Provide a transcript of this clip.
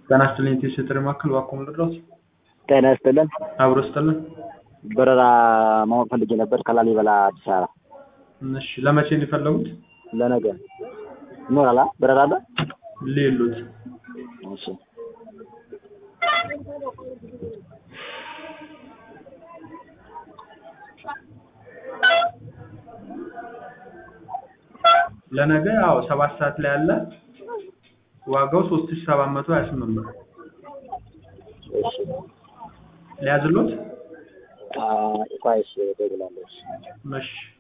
ጤና ይስጥልኝ የቴሌ ማዕከል እባክዎ ምን ልርዳዎት? ጤና ይስጥልን። አብሮ ይስጥልን። በረራ ማወቅ ፈልጌ ነበር ከላሊበላ አዲስ አበባ እሺ ለመቼ ነው የፈለጉት? ለነገ ይኖራል አ በረራ አለ? ሌሎት እሺ ለነገ አዎ ሰባት ሰዓት ላይ አለ። ዋጋው ሶስት ሺህ ሰባት መቶ ሀያ ስምንት ብር እሺ ሊያዝሎት? አ ቆይ እሺ እደውላለሁ። እሺ እሺ